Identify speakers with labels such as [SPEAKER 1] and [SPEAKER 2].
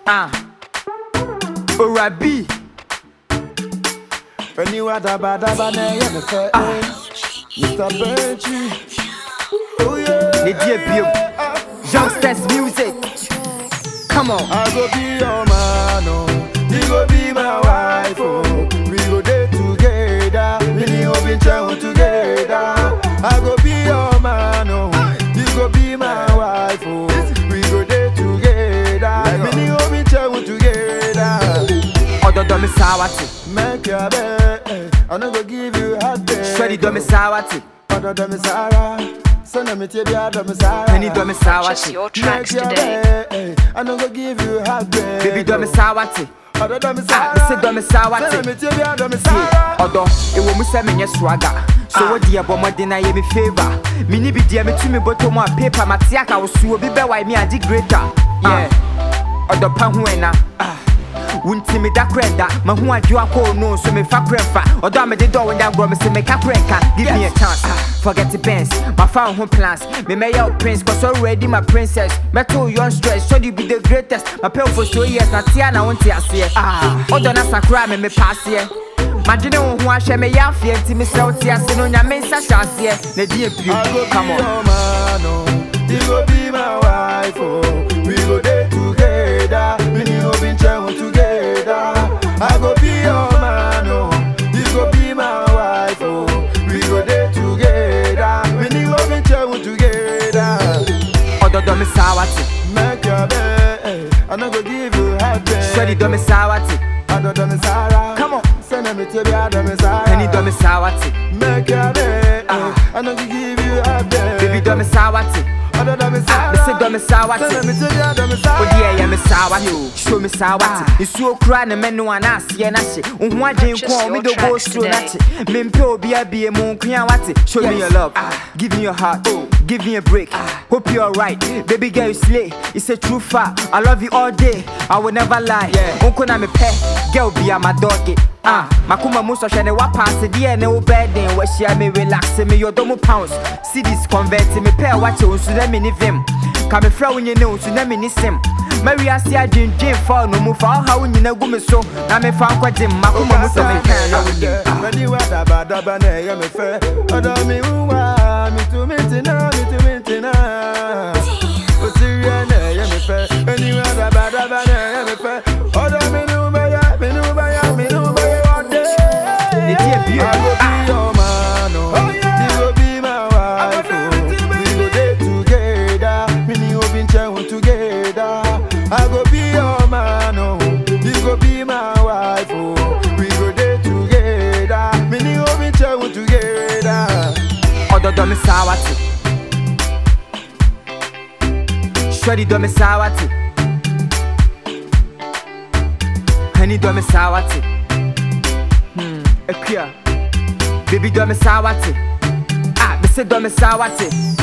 [SPEAKER 1] Ah. Orabi.
[SPEAKER 2] Aniwa daba daba na ye me fe. Mr. Benji. Oh yeah.
[SPEAKER 1] Ne die biom. Youngsters music. Come on.
[SPEAKER 2] I go be your man, oh. You go be my wife, oh. We go day together. We need to be travel together. I go be your man, oh. You go be my wife, oh. We go day together. We need to be travel together.
[SPEAKER 1] Ododo me sawati.
[SPEAKER 2] Make your bed. I no go give you hot bed.
[SPEAKER 1] Shreddy do me sawati.
[SPEAKER 2] Ododo me Sarah. Send me to be out of me Sarah.
[SPEAKER 1] Penny do me
[SPEAKER 3] Purchase
[SPEAKER 1] sawati.
[SPEAKER 3] your tracks
[SPEAKER 2] Make your
[SPEAKER 3] today.
[SPEAKER 2] bed. I no go give you hot bed.
[SPEAKER 1] Baby do me sawati.
[SPEAKER 2] Ododo me
[SPEAKER 1] Ah, me say do me sawati.
[SPEAKER 2] Send me to be out of me
[SPEAKER 1] See,
[SPEAKER 2] Sarah.
[SPEAKER 1] Odo, ewo mu sɛ menyɛ swagger so wo deɛ bɔ mmɔden na yɛ me favor mene bi deɛ metumi bɔtɔ mu a paper mate aka wo so obi bɛwae me agye greater yeah. ɔdɔ pa ho ɛna Ah. wo nti meda korɛ da maho adwo akɔɔ no so mefa korɛ mfa ɔdɔ a mede dɔ wo nyagorɔ me sɛ meka korɛ nka give me a chance forget the bands mafa wo ho plans memɛyɛ wo prince cause already my princess mɛto wo young stress should you be the greatest mapɛ wo for so years na tea na wonte aseɛ Ah. ɔdɔ na sakora me mepa aseɛ madwene wo ho ahyɛ me yɛ afeɛ nti mesrɛ wo te ase no onyame nsa hyɛ aseɛ na di
[SPEAKER 2] I go
[SPEAKER 1] apio
[SPEAKER 2] be
[SPEAKER 1] come on
[SPEAKER 2] your man, oh. You go be my wife, oh. We go day together. We need to be travel together. I go be your man, oh. You go be my wife, oh. We go day together. We need to be travel together.
[SPEAKER 1] ɔdɔdɔ me saa wate
[SPEAKER 2] Make your bed. I no go give you hot bed.
[SPEAKER 1] sɛde dɔ me saa wate
[SPEAKER 2] I don't do me Sarah.
[SPEAKER 1] Come on.
[SPEAKER 2] Send me to be out of me Sarah.
[SPEAKER 1] pani dɔ me saa wate
[SPEAKER 2] Make your bed.
[SPEAKER 1] Ah.
[SPEAKER 2] I no go give you hot bed.
[SPEAKER 1] baby dɔ me saa wate
[SPEAKER 2] I don't do me
[SPEAKER 1] Ah,
[SPEAKER 2] Sarah.
[SPEAKER 1] me say dɔ me saa wate
[SPEAKER 2] Send me to be out of me Sarah.
[SPEAKER 1] wode ɛyɛ me saa wate show me saa wate nsuo kora ne mɛno a na aseɛ no hye wo ho adwen ko a womede go suro no akye mempɛ obi abie mu nkoa wate show me your love give me your heart give me a break hope you're alright baby girl you slay it's a true fact i love you all day i will never lie wonko na mepɛ girl bia my doggy Ah, makoma mu sɔhwɛ ne wapaase deɛ ne wo bɛɛden wahyia me relax me yɔdɔ mu pounds cities convert me pɛ a wakyɛ wo nso na meni vim ka mefrɛ wo nye ne wo nso na meni sim mawiase adwendwen fa no mu fa ɔha wo nyina gu me so na mefa nkɔgye m makoma mu sɛ meka na wonim
[SPEAKER 2] Ready wa daba daba na ɛyɛ me fɛ. Ɔdɔ mi wu wa, mi tu mi ti na, mi tu mi ti na. Osiriɛ na ɛyɛ me fɛ. Ready wa daba daba na ɛyɛ me fɛ. Ɔdɔ mi ni wo bɛ ya, mi ni wo bɛ ya, mi ni wo bɛ ya ɔde.
[SPEAKER 1] Ne di ebi o.
[SPEAKER 2] I go be your man, oh. You go be my wife, oh. We go dey together, me ni wo bin travel together. I go be your man, oh. You go be my wife, oh. We go dey together, me ni wo bin travel together.
[SPEAKER 1] ɔdɔdɔ me saa wate hwɛde dɔ me saa wate hani dɔ me saa wate Hmm, akua baby dɔ me saa wate ah mese dɔ me saa wate